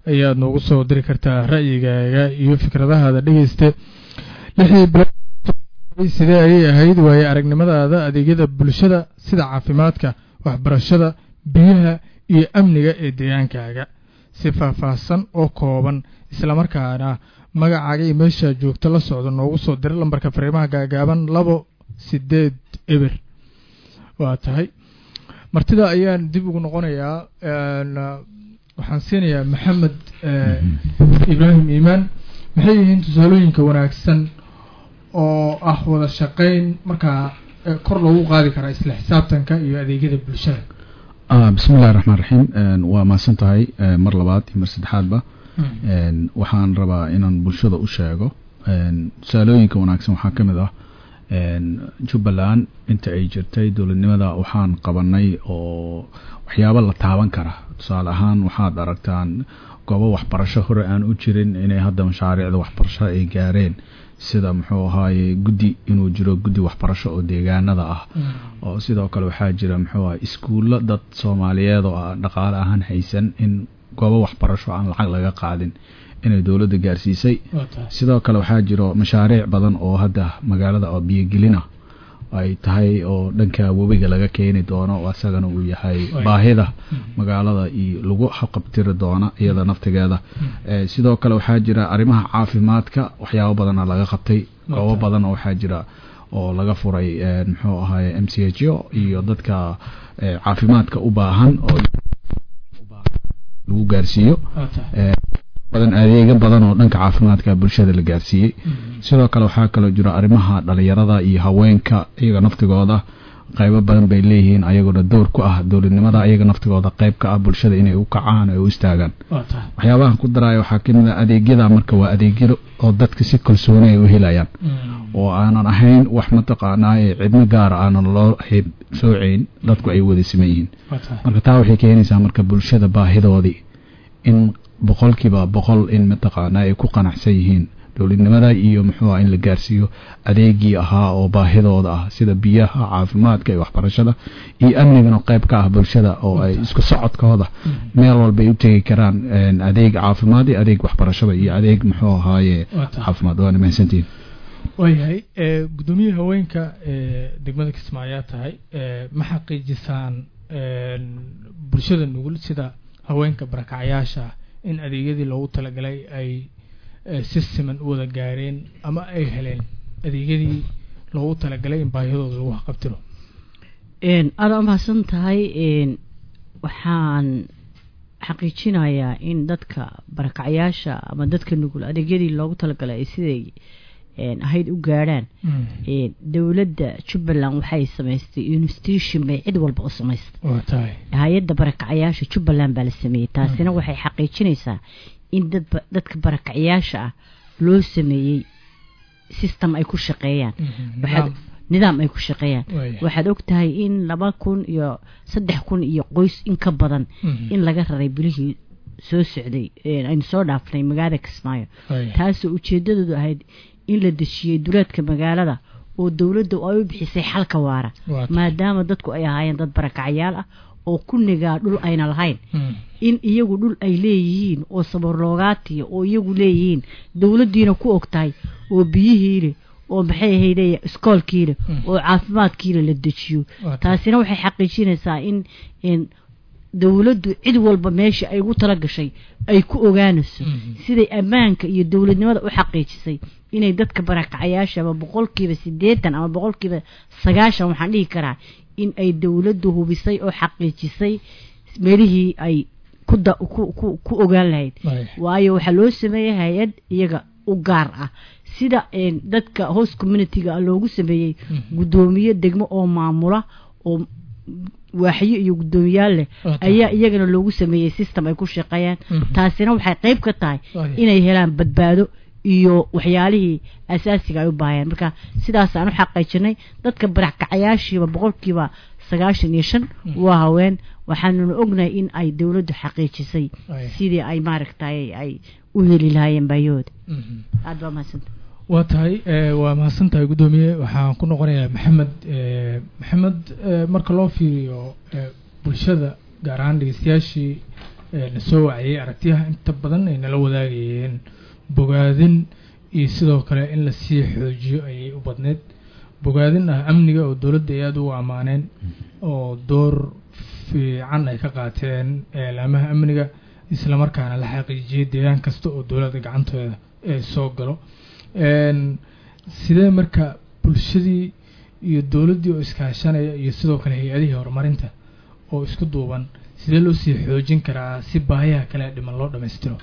ayaad noogu soo diri kartaa ra'yigaaga iyo fikradahaada dhegeyste lixdii bilood sidee ayay ahayd waaye aragnimadaada adeegyada bulshada sida caafimaadka waxbarashada biyaha iyo amniga ee deegaankaaga si faahfaahsan oo kooban islamarkaana magacaaga iyo meeshaa joogto la socdo noogu soo dira lambarka fariimaha gaagaaban labo sideed eber waa tahay martida ayaan dib ugu noqonayaa waxaan siinayaa maxamed ibraahim iimaan maxay yihiin tusaalooyinka wanaagsan oo ah wada shaqayn markaa kor loogu qaadi karaa isla xisaabtanka iyo adeegyada bulshada bismi illahi raxmaan raxiim waa mahadsan tahay mar labaad iyo mar saddexaadba waxaan rabaa inaan bulshada u sheego tusaalooyinka wanaagsan waxaa ka mid ah jubbaland inta ay jirtay dowladnimada waxaan qabanay oo waxyaabo la taaban kara tusaale ahaan waxaad aragtaan goobo waxbarasho hore aan u jirin inay hadda mashaariicda waxbarasho ay gaareen sida muxuu ahaaye guddi inuu jiro guddi waxbarasho oo deegaanada ah oo sidoo kale waxaa jira muxuu aha iskuullo dad soomaaliyeed oo dhaqaale ahaan haysan in goobo waxbarasho aan lacag laga qaadin inay dowladda gaarsiisay sidoo kale waxaa jiro mashaariic badan oo hadda magaalada oo biyogelina ay tahay oo dhanka webiga laga keeni doono isagana uu yahay baahida magaalada iyo lagu haqabtiri doona iyada naftigeeda sidoo kale waxaa jira arrimaha caafimaadka waxyaabo badana laga qabtay goobo badan oo waxaa jira oo laga furay muxuu ahaye m c h o iyo dadka caafimaadka u baahan oo lagu gaarsiiyo badan adeega badan oo dhanka caafimaadka bulshada la gaarsiiyey sidoo kale waxaa kaloo jiro arrimaha dhalinyarada iyo haweenka iyaga naftigooda qaybo badan bay leeyihiin ayaguna dowr ku ah dowladnimada ayaga naftigooda qayb ka ah bulshada inay u kacaan ay u istaagaan waxyaabahan ku daraayo waxaa kamid a adeegyada marka waa adeegyo oo dadka si kalsooni ay u helayaan oo aanan ahayn wax mataqaanaaye cidno gaara aanan loo hayb sooceyn dadku ay wada siman yihiin marka taa waxay keenaysaa marka bulshada baahidoodii in boqolkiiba boqol in mataqaana ay ku qanacsan yihiin dowladnimada iyo muxuu ah in la gaarsiiyo adeegii ahaa oo baahidooda ah sida biyaha caafimaadka iyo waxbarashada iyo amnigana qayb ka ah bulshada oo ay isku socodkooda meel walba ay u tegi karaan adeeg caafimaad iyo adeeg waxbarashada iyo adeeg muxuu ahaaye caafimaad waana mahadsantihin waayahay guddoomiyaha haweenka degmada kismaayaa tahay ma xaqiijisaan bulshada nugul sida haweenka barakacyaasha in adeegyadii loogu talagalay ay si siman u wada gaareen ama ay heleen adeegyadii loogu talagalay in baahiyadooda lagu haqabtiro aada umahadsan tahay waxaan xaqiijinayaa in dadka barakacyaasha ama dadka nugul adeegyadii loogu talagalay ay siday ahayd u gaadhaan dowladda jubbaland waxay samaystay institution bay cid walba u samaystay hay-adda barakacyaasha jubbaland baa la sameeyey taasina waxay xaqiijinaysaa in dadba dadka barakacyaasha ah loo sameeyey system ay ku shaqeeyaan nidaam ay ku shaqeeyaan waxaad og tahay in laba kun iyo saddex kun iyo qoys in ka badan in laga raray bilihii soo socday aynu soo dhaafnay magaalada kismaayo taasoo ujeedadoodu ahayd in la dejiyey duleedka magaalada oo dowladda ay u bixisay xalka waara maadaama dadku ay ahaayeen dad barakacyaal ah oo kunnigaa dhul ayna lahayn in iyagu dhul ay leeyihiin oo sabarloogaatiya oo iyagu leeyihiin dowladdiina ku og tahay oo biyihiile oo maxay ahayde iskoolkiile oo caafimaadkiile la dejiyo taasina waxay xaqiijinaysaa in dowladdu cid walba meesha ay ugu tala gashay ay ku ogaanayso siday ammaanka iyo dowladnimada u xaqiijisay inay dadka barakacyaasha ama boqolkiiba siddeetan ama boqolkiiba sagaashan waxaan dhihi karaa in ay dowladdu hubisay oo xaqiijisay meelihii ay ku ogaan lahayd waayo waxaa loo sameeyey hay-ad iyaga u gaar ah sida dadka host communityga loogu sameeyey guddoomiye degmo oo maamula oo waaxyo iyo guddoomiyaal leh ayaa iyagana loogu sameeyey system ay ku shaqeeyaan taasina waxay qayb ka tahay inay helaan badbaado iyo waxyaalihii asaasiga ay u baahayaan marka sidaasaan u xaqiijinay dadka barakacyaashiiba boqolkiiba sagaashan iyo shan waa haween waxaanuna ognahay in ay dowladdu xaqiijisay sidii ay maaragtay ay u heli lahaayeen baayahooda aada baa mahadsanta waa tahay waa mahadsan tahay guddoomiye waxaan ku noqonayaa maxamed maxamed marka loo fiiriyo bulshada gaar ahaan dhegeystayaashii na soo wacayay aragtiyaha inta badan ay nala wadaagayeen bogaadin iyo sidoo kale in lasii xoojiyo ayay u badneyd bogaadin ah amniga oo dowladda ay aada ugu ammaaneen oo door fiican ay ka qaateen eelaamaha amniga islamarkaana la xaqiijiyay deegaan kasta oo dowladda gacantooda ee soo galo sidee marka bulshadii iyo dowladdii oo iskaashanaya iyo sidoo kale hay-adihii horumarinta oo isku duuban sidee loo sii xoojin karaa si baahiyaha kale dhiman loo dhammaystiro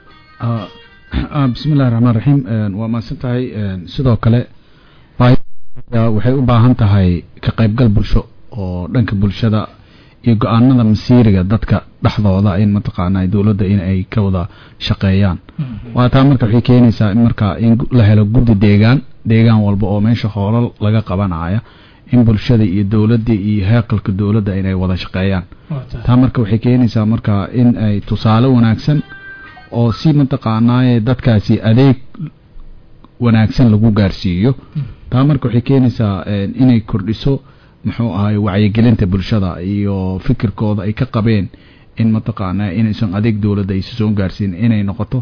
bismi illahi raxmaan raxiim waa mahadsan tahay sidoo kale waxay u baahan tahay ka qaybgal bulsho oo dhanka bulshada iyo go-aanada masiiriga dadka dhexdooda in mataqaana dowladda in ay ka wada shaqeeyaan waa taa marka waxay keenaysaa in marka in la helo guddi deegaan deegaan walba oo meesha hoolal laga qabanaya in bulshada iyo dowladda iyo heeqalka dowladda inay wada shaqeeyaan taa marka waxay keenaysaa marka in ay tusaale wanaagsan oo si mataqaanaaye dadkaasi adeeg wanaagsan lagu gaarsiiyo taa marka waxay keenaysaa inay kordhiso muxuu ahay wacyigelinta bulshada iyo fikirkooda ay ka qabeen in mataqaanaa inaysan adeeg dowladda aysa soo gaarsiin inay noqoto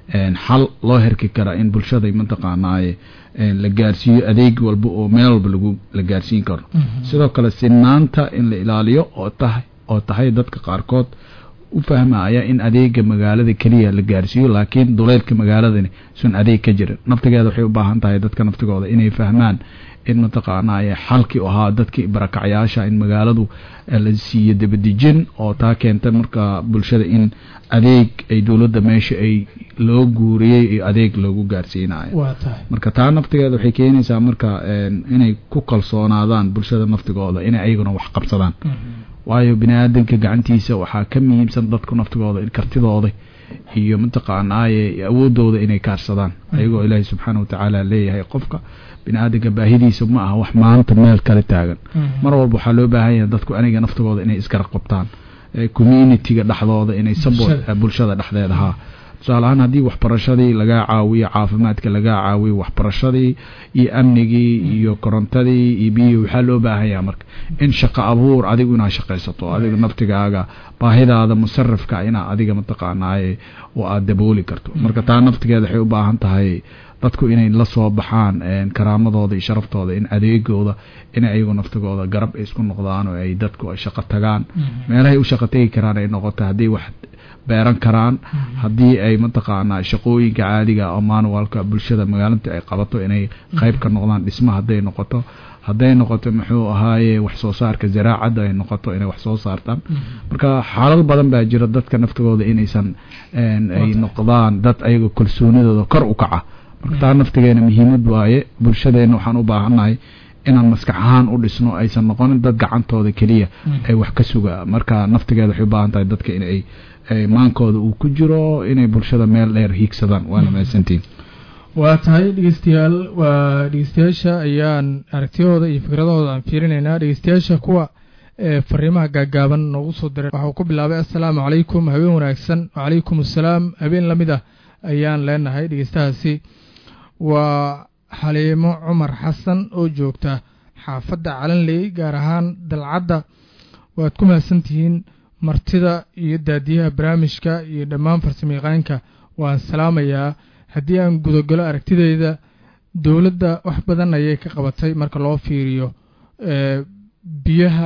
xal loo herki kara in bulshada mataqaanaaye la gaarsiiyo adeeg walba oo meel walba lagu la gaarsiin karo sidoo kale sinaanta in la ilaaliyo oo tahay oo tahay dadka qaarkood u fahmaya in adeega magaalada keliya la gaarsiiyo laakiin duleelka magaaladani sun adeeg ka jirin naftigeeda waxay u baahan tahay dadka naftigooda inay fahmaan in mataqaanaaye xalkii ahaa dadkii barakacyaasha in magaaladu la siiyo dabadejin oo taa keenta marka bulshada in adeeg ay dowladda meesha ay loo guuriyey iyo adeeg loogu gaarsiinayo marka taa naftigeeda waxay keenaysaa marka inay ku kalsoonaadaan bulshada naftigooda inay ayaguna wax qabsadaan waayo bini aadanka gacantiisa waxaa ka muhiimsan dadku naftigooda in kartidooda iyo mataqaanaaye awoodooda inay kaarsadaan ayagoo ilaahay subxaana watacaala leeyahay qofka bini aadanka baahidiisa ma aha wax maanta meel kale taagan mar walba waxaa loo baahan yahay dadku aniga naftigooda inay isgarab qabtaan communitiga dhexdooda inay support bulshada dhexdeeda haa tusaale ahaan haddii waxbarashadii lagaa caawiyo caafimaadka lagaa caawiyo waxbarashadii iyo amnigii iyo korontadii iyo biyihii waxaa loo baahanyaa marka in shaqo abuur adigu inaad shaqaysato adiga naftigaaga baahidaada musarafka inaa adiga mataqaanaaye oo aada dabooli karto marka taa naftigeeda waxay u baahan tahay dadku inay la soo baxaan karaamadooda iyo sharaftooda in adeegooda in ayagu naftigooda garab ay isku noqdaan oo ay dadku ay shaqo tagaan meelahay u shaqo tegi karaan ay noqoto haddii wax beeran karaan haddii ay mataqaanaa shaqooyinka caadiga oo manualka bulshada magaalinta ay qabato inay qayb ka noqdaan dhisma hadday noqoto hadday noqoto muxuu ahaaye wax soo saarka zaraacadda ay noqoto inay wax soo saartaan marka xaalal badan baa jira dadka naftigooda inaysan ay noqdaan dad ayaga kalsoonidooda kor u kaca marka taa naftigeena muhiimad waaye bulshadeena waxaan u baahannahay inaan maskax ahaan u dhisno aysan noqonin dad gacantooda keliya ay wax ka suga marka naftigeeda waxay u baahan tahay dadka inay maankooda uu ku jiro inay bulshada meel dheer hiigsadaan waana mahadsantiin waa tahay dhegeystayaal waa dhegeystayaasha ayaan aragtiyahooda iyo fikradahooda aan fiirinaynaa dhegeystayaasha kuwa fariimaha gaagaaban noogu soo diray waxau ku bilaabay assalaamu calaykum habeen wanaagsan wacalaykum assalaam habeen lamid ah ayaan leenahay dhegeystahaasi waa xaliimo cumar xasan oo joogta xaafadda calanley gaar ahaan dalcadda waad ku mahadsantihiin martida iyo daadiyaha barnaamijka iyo dhammaan farsamayaqaanka waan salaamayaa haddii aan gudagalo aragtideyda dowladda wax badan ayay ka qabatay marka loo fiiriyo biyaha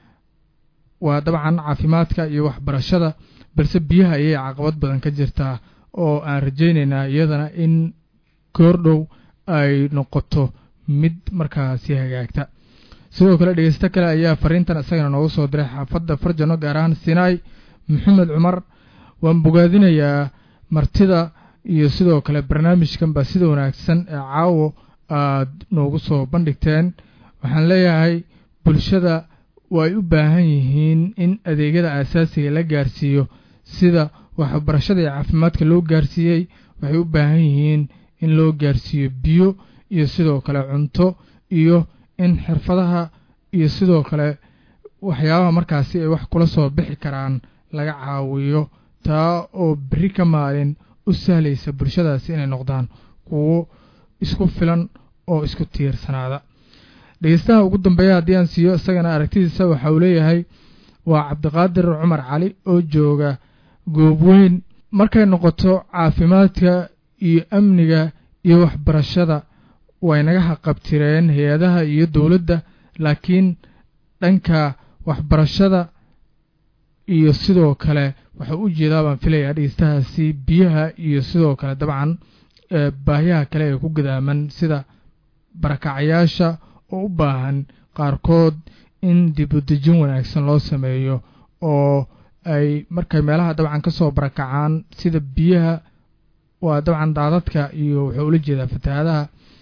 waa dabcan caafimaadka iyo waxbarashada balse biyaha ayay caqabad badan ka jirtaa oo aan rajaynaynaa iyadana in goordhow ay noqoto mid markaasi hagaagta sidoo kale dhegeysto kale ayaa fariintan isagana noogu soo diray xaafadda farjano gaar ahaan sinaai maxamed cumar waan bogaadinayaa martida iyo sidoo kale barnaamijkanba sida wanaagsan ee caawo aad noogu soo bandhigteen waxaan leeyahay bulshada way u baahan yihiin in adeegyada aasaasiga la gaarsiiyo sida waxbarashada iyo caafimaadka loo gaarsiiyey waxay u baahan yihiin in loo gaarsiiyo biyo iyo sidoo kale cunto iyo in xirfadaha iyo sidoo kale waxyaabaha markaasi ay wax kula soo bixi karaan laga caawiyo taa oo berri ka maalin u sahlaysa bulshadaasi inay noqdaan kuwo isku filan oo isku tiirsanaada dhegeystaha ugu dambeeya haddii aan siiyo isagana aragtidiisa waxa uu leeyahay waa cabdiqaadir cumar cali oo jooga goob weyn markay noqoto caafimaadka iyo amniga iyo waxbarashada way naga haqabtireen hay-adaha iyo dowladda laakiin dhanka waxbarashada iyo sidoo kale waxaa u jeedaa baan filayaa dhegeystahaasi biyaha iyo sidoo kale dabcan baahiyaha kale ee ku gadaaman sida barakacayaasha oo u baahan qaarkood in dibudejin wanaagsan loo sameeyo oo ay markay meelaha dabcan ka soo barakacaan sida biyaha waa dabcan daadadka iyo wuxuu ula jeedaa fatahaadaha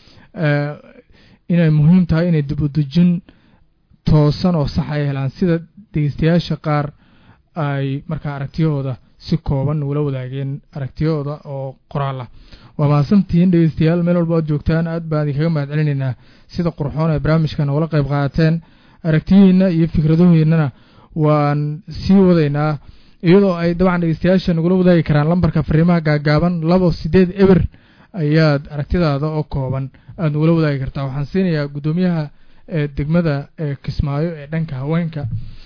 inay muhiim tahay inay dibudejin toosan oo sax ay helaan sida dhegeystayaasha qaar ay markaa aragtiyahooda si kooban ugula wadaageen aragtiyahooda oo qoraal ah waa mahadsantihiin dhegeystayaal meel walba oad joogtaan aad baan idinkaga mahad celinaynaa sida qurxoon ee barnaamijkan ugala qayb qaadateen aragtiyihiinna iyo fikradahoodnana waan sii wadaynaa iyadoo ay dabcan dhegeystayaasha nagula wadaagi karaan lambarka fariimaha gaagaaban labo sideed eber ayaad aragtidaada oo kooban aada nagula wadaagi kartaa waxaan siinayaa guddoomiyaha ee degmada ee kismaayo ee dhanka haweenka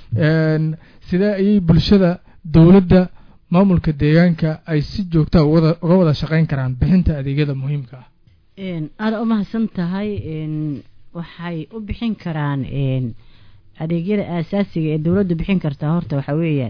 sidee ayay bulshada dowladda maamulka deegaanka ay si joogtaa uga wada shaqayn karaan bixinta adeegyada muhiimka ah aada u mahadsan tahay waxay u bixin karaan adeegyada aasaasiga ee dowladdu bixin kartaa horta waxaa weeyaan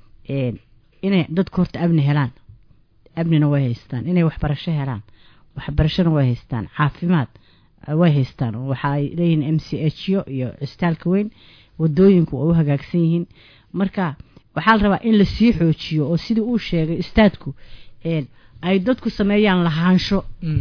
inay dadku horta amni helaan amnina way haystaan inay waxbarasho helaan waxbarashona way haystaan caafimaad way haystaan waxa ay leeyihiin m c h yo iyo cistaalka weyn wadooyinku waa u hagaagsan yihiin marka waxaa la rabaa in lasii xoojiyo oo sidii uu sheegay istaadku ay dadku sameeyaan lahaansho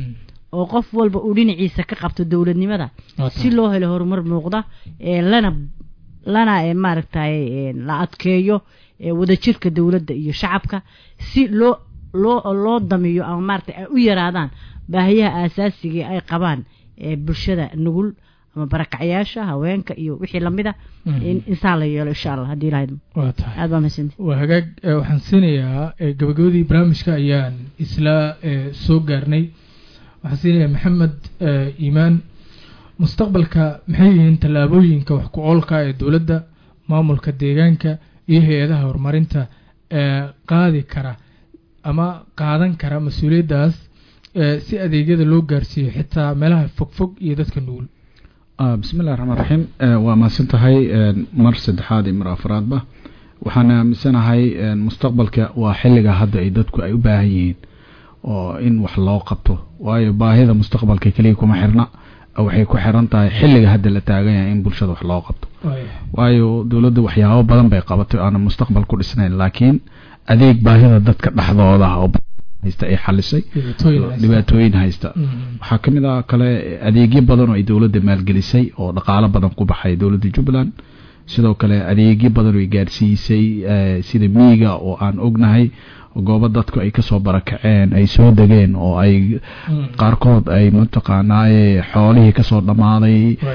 oo qof walba uu dhinaciisa ka qabto dowladnimada si loo helo horumar muuqda lana lana maaragtay la adkeeyo wadajirka dowladda iyo shacabka si loo loo loo damiyo ama maaragtay ay u yaraadaan baahiyaha aasaasiga ay qabaan bulshada nugul ama barakacyaasha haweenka iyo wixii lamida in insaan la yeelo insha allah haddii lahayd waa tahay aad baa mahadsanti waa hagaag waxaan siinayaa gabagabadii barnaamijka ayaan isla soo gaarnay waxaan siinayaa maxamed iimaan mustaqbalka maxay yihiin tallaabooyinka wax ku oolka ee dowladda maamulka deegaanka iyo hay-adaha horumarinta ee qaadi kara ama qaadan kara mas-uuliyaddaas si adeegyada loo gaarsiiyo xitaa meelaha fogfog iyo dadka nugul bismi illahi raxmaan raxiim waa mahadsan tahay mar saddexaad iyo mar afraadba waxaan aaminsanahay mustaqbalka waa xilliga hadda ay dadku ay u baahan yihiin oo in wax loo qabto waayo baahida mustaqbalka keliya kuma xirna waxay ku xiran tahay xilliga hadda la taagan yahay in bulshada wax loo qabto waayo dowladda waxyaabo badan bay qabatay aana mustaqbal ku dhisnayn laakiin adeeg baahida dadka dhexdooda oo haysta ay xalisay dhibaatooyin haysta waxaa ka mid ah kale adeegyo badan oo ay dowladda maalgelisay oo dhaqaalo badan ku baxay dowladda jubbaland sidoo kale adeegyo badan oo ay gaarsiisay sida miiga oo aan ognahay goobo dadku ay kasoo barakaceen ay soo degeen oo ay qaarkood ay mataqaanaaye xoolihii kasoo dhammaaday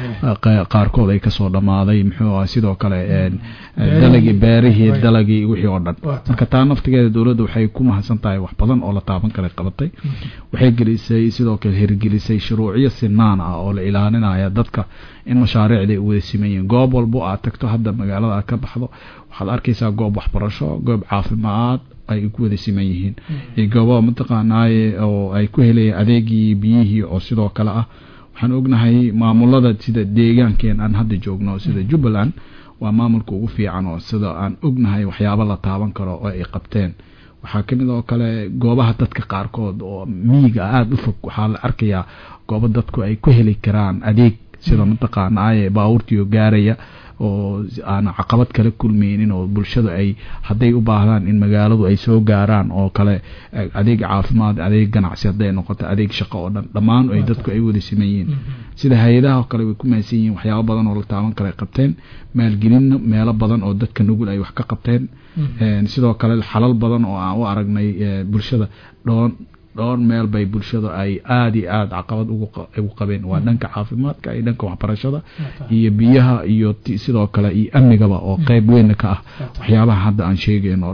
qaarkood ay kasoo dhammaaday muxuu ah sidoo kale dalagii beerihii dalagii wixii oo dhan marka taa naftigeeda dowladda waxay ku mahadsan tahay wax badan oo la taaban kara qabatay waxay gelisay sidoo kale hirgelisay shuruucyo sinaan ah oo la ilaalinaya dadka in mashaariicda ay u wada siman yihiin goob walbo aad tagto hadda magaalada aad ka baxdo waxaad arkaysaa goob waxbarasho goob caafimaad ay ku wada siman yihiin iyo goobaha mataqaanaaye oo ay ku helayeen adeegii biyihii oo sidoo kale ah waxaan ognahay maamulada sida deegaankeen aan hadda joogno sida jubbaland waa maamulka ugu fiican oo sida aan ognahay waxyaabo la taaban karo oo ay qabteen waxaa ka mid oo kale goobaha dadka qaarkood oo miyiga aada u fog waxaa la arkayaa goobo dadku ay ku heli karaan adeeg sida mataqaanaaye baabuurtiio gaaraya oo aan caqabad kala kulmaynin oo bulshada ay hadday u baahdaan in magaaladu ay soo gaaraan oo kale adeeg caafimaad adeeg ganacsi hadday noqoto adeeg shaqo oo dhan dhammaan ay dadku ay wada siman yihiin sida hay-adaha oo kale way ku mahadsan yihiin waxyaabo badan oo la taaban kale ay qabteen maalgelinna meelo badan oo dadka nugul ay wax ka qabteen sidoo kale xalal badan oo aan u aragnay bulshada dhoon dhowr meel bay bulshada ay aada iyo aada caqabad ugu qabeen waa dhanka caafimaadka iyo dhanka waxbarashada iyo biyaha iyo sidoo kale iyo amnigaba oo qeyb weyn ka ah waxyaabaha hadda aan sheegayn oo dhan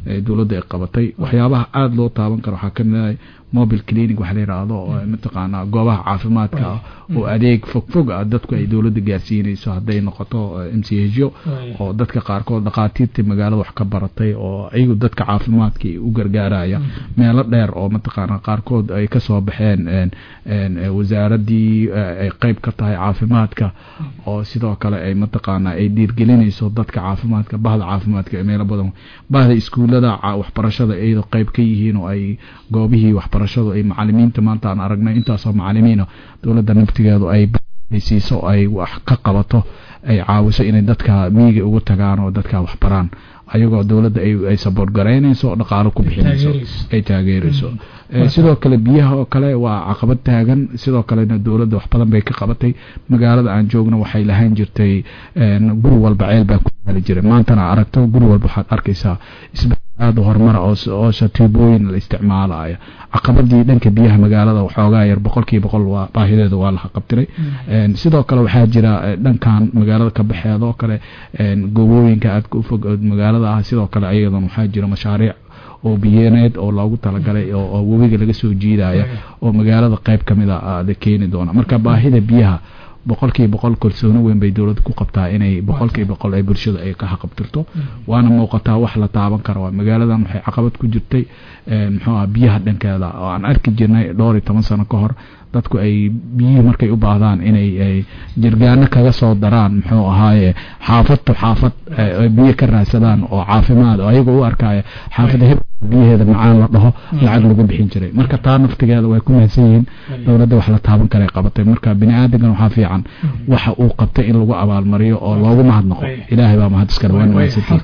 dowladda ay qabatay waxyaabaha aada loo taaban karo waxaa kamid ah mobile clinic waxa la yidhaahdo oo mataqaanaa goobaha caafimaadka ah oo adeeg fogfog ah dadku ay dowladda gaarsiinayso hadday noqoto m c hyo oo dadka qaarkood dhakhaatiirta magaalada wax ka baratay oo iyagu dadka caafimaadka u gargaaraya meelo dheer oo mataqaanaa qaarkood ay kasoo baxeen wasaaradii ay qeyb ka tahay caafimaadka oo sidoo kale ay mataqaanaa ay dhiirgelinayso dadka caafimaadka bahda caafimaadka ee meelo badan bahda iskuullada waxbarashada iyadoo qeyb ka yihiin oo ay goobihii waxbarashadu ay macalimiinta maanta aan aragnay intaasoo macalimiina dowladda naftigeedu ay siiso ay wax ka qabato ay caawiso inay dadka miyiga ugu tagaan oo dadka waxbaraan ayagoo dowladda ay saboort garaynayso oo dhaqaalo ku bixinayso ay taageerayso sidoo kale biyaha oo kale waa caqabad taagan sidoo kalena dowladda wax badan bay ka qabatay magaalada aan joogno waxay lahaan jirtay guri walba ceel baa ku yaali jiray maantana aragto guri walba waxaad arkaysaa aada horumara oosha tuubooyin la isticmaalaya caqabadii dhanka biyaha magaalada waxoogaa yar boqolkiiba boqol waa baahideeda waa la qabtiray sidoo kale waxaa jira dhankan magaalada ka baxeeda oo kale gobooyinka aadka u fog magaalada ah sidoo kale ayadan waxaa jira mashaariic oo biyaneed oo loogu talagalay oo webiga laga soo jiidaya oo magaalada qeyb kamid a la keeni doona marka baahida biyaha boqolkiiba boqol kalsooni weyn bay dowladda ku qabtaa inay boqolkiiba boqol ay bulshada ay ka haqabtirto waana muuqataa wax la taaban kara waa magaaladan waxay caqabad ku jirtay muxuu ah biyaha dhankeeda oo aan arki jirnay dhowr iyo toban sano ka hor dadku ay biyihii markay u baahdaan inay jirgaano kaga soo daraan muxuu ahaaye xaafad to xaafad biyo ka raadsadaan oo caafimaad oo ayaga u arkaya xaafada heb biyaheeda macaan la dhaho lacag lagu bixin jiray marka taa naftigeeda way ku mahadsan yihiin dowladda wax la taaban karay qabatay marka bini aadamkan waxaa fiican waxa uu qabtay in lagu abaalmariyo oo loogu mahadnaqo ilaahay baa mahad iskale waa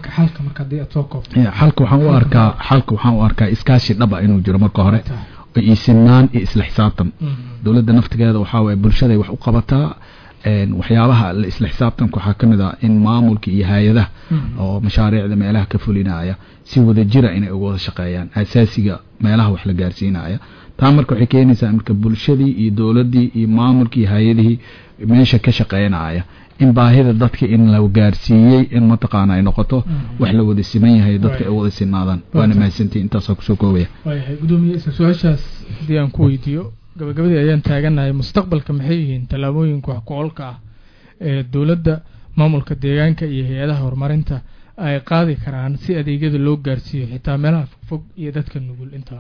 xalka waxaan u arkaa xalka waxaan u arkaa iskaashi dhaba inuu jiro marka hore iyo sinaan iyo isla xisaabtan dowladda naftigeeda waxaa waye bulshaday wax u qabataa waxyaabaha isla xisaabtanka waxaa kamid ah in maamulka iyo hay-adaha oo mashaariicda meelaha ka fulinaya si wada jira inay uga wada shaqeeyaan asaasiga meelaha wax la gaarsiinaya taa marka waxay keenaysaa marka bulshadii iyo dowladdii iyo maamulkii iyo hay-adihii meesha ka shaqeynaya in baahida dadka in la gaarsiiyey in mataqaana ay noqoto wax la wada siman yahay dadka ay wada sinaadaan waana mahadsantihi intaasoo kusoo koobaya gudoomiye isla su-aashaas haddii aan ku weydiiyo gabagabadii ayaan taaganahay mustaqbalka maxay yihiin tallaabooyinka wax ku-oolka ah ee dowladda maamulka deegaanka iyo hay-adaha horumarinta ay qaadi karaan si adeegyada loo gaarsiiyo xitaa meelaha fogfog iyo dadka nugul intaa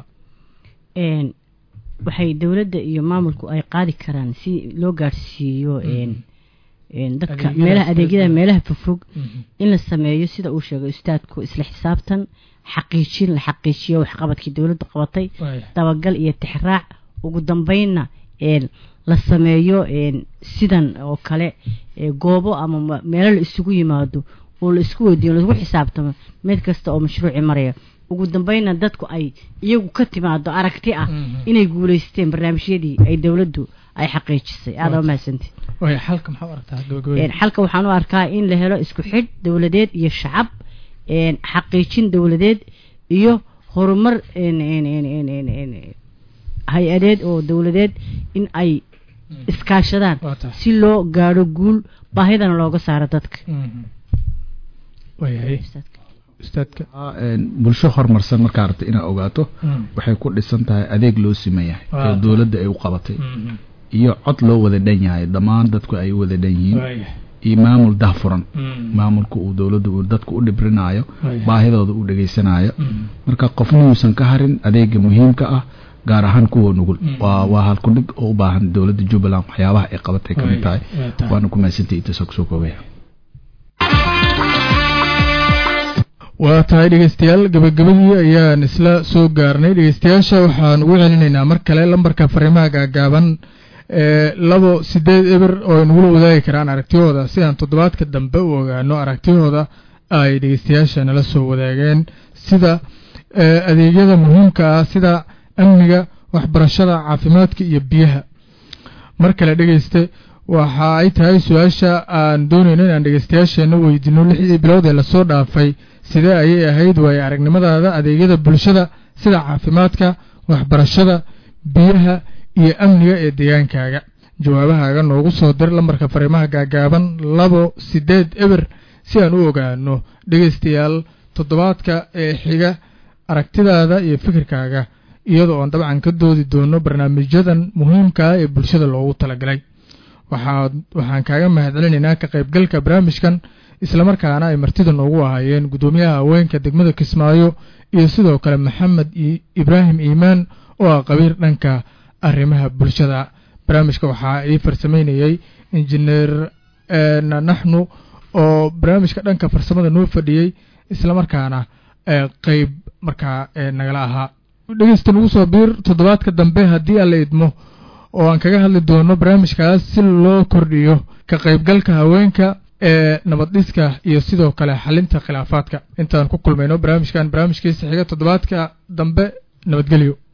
waxay dowladda iyo maamulku ay qaadi karaan si loo gaarsiiyo dadka meelaha adeegyada meelaha fogfog in la sameeyo sida uu sheegay ustaadku isla xisaabtan xaqiijin la xaqiijiyo waxqabadkii dowladda qabatay dabagal iyo tixraac ugu dambeynna la sameeyo sidan oo kale goobo ama meelo la isugu yimaado oo la isku weydiiyo laisku xisaabtamo mid kasta oo mashruuci maraya ugu dambeynna dadku ay iyagu ka timaado aragti ah inay guuleysteen barnaamijyadii ay dowladdu ay xaqiijisay aada mahadsanti xalka waxaan u arkaa in la helo isku xidh dowladeed iyo shacab xaqiijin dowladeed iyo horumar hay-adeed oo dowladeed in ay iskaashadaan si loo gaadho guul baahidana looga saaro dadka bulsho horumarsan markaa aragta inaad ogaato waxay ku dhisan tahay adeeg loo siman yahay ee dowladda ay u qabatay iyo cod loo wada dhan yahay dhammaan dadku ay u wada dhan yihiin iyo maamul dahfuran maamulka uu dowladda uu dadku u dhibrinayo baahidooda u dhegaysanayo marka qofna uusan ka harin adeega muhiimka ah gaar ahaan kuwa nugul waa waa halkudhig oo u baahan dowladda jubbaland waxyaabaha ay qabatay ka mid tahay waana ku mahadsantahay intaasoo kusoo koobaya waa tahay dhegeystayaal gabagabadii ayaan isla soo gaarnay dhegeystayaasha waxaan ugu celinaynaa mar kale lambarka fariimaha gaagaaban ee labo sideed eber oo ay nagula wadaagi karaan aragtiyahooda si aan toddobaadka dambe u ogaano aragtiyahooda ay dhegeystayaasha nala soo wadaageen sida adeegyada muhiimka ah sida amniga waxbarashada caafimaadka iyo biyaha mar kale dhegeyste waxa ay tahay su-aasha aan doonayno inaan dhegeystayaasheena weydiino lixdii bilood ee lasoo dhaafay sidee ayay ahayd waaye aragnimadaada adeegyada bulshada sida caafimaadka waxbarashada biyaha iyo amniga ee deegaankaaga jawaabahaaga noogu soo dir lambarka fariimaha gaagaaban labo sideed eber si aan u ogaano dhegeystayaal toddobaadka ee xiga aragtidaada iyo fikirkaaga iyadoo oon dabcan ka doodi doono barnaamijyadan muhiimka ah ee bulshada loogu talagalay waxaa waxaan kaaga mahadcelinaynaa ka qaybgalka barnaamijkan islamarkaana ay martida noogu ahaayeen guddoomiyaha haweenka degmada kismaayo iyo sidoo kale maxamed ibraahim iimaan oo ah qabiir dhanka arrimaha bulshada barnaamijka waxaa ii farsamaynayey injineer naxnu oo barnaamijka dhanka farsamada noo fadhiyey islamarkaana qeyb markaa nagala ahaa dhegeysta nagu soo biir toddobaadka dambe haddii aan la idmo oo aan kaga hadli doono barnaamijkaas si loo kordhiyo ka qaybgalka haweenka ee nabad-dhiska iyo sidoo kale xalinta khilaafaadka intaan ku kulmayno barnaamijkan barnaamijkiisa xiga toddobaadka dambe nabadgelyo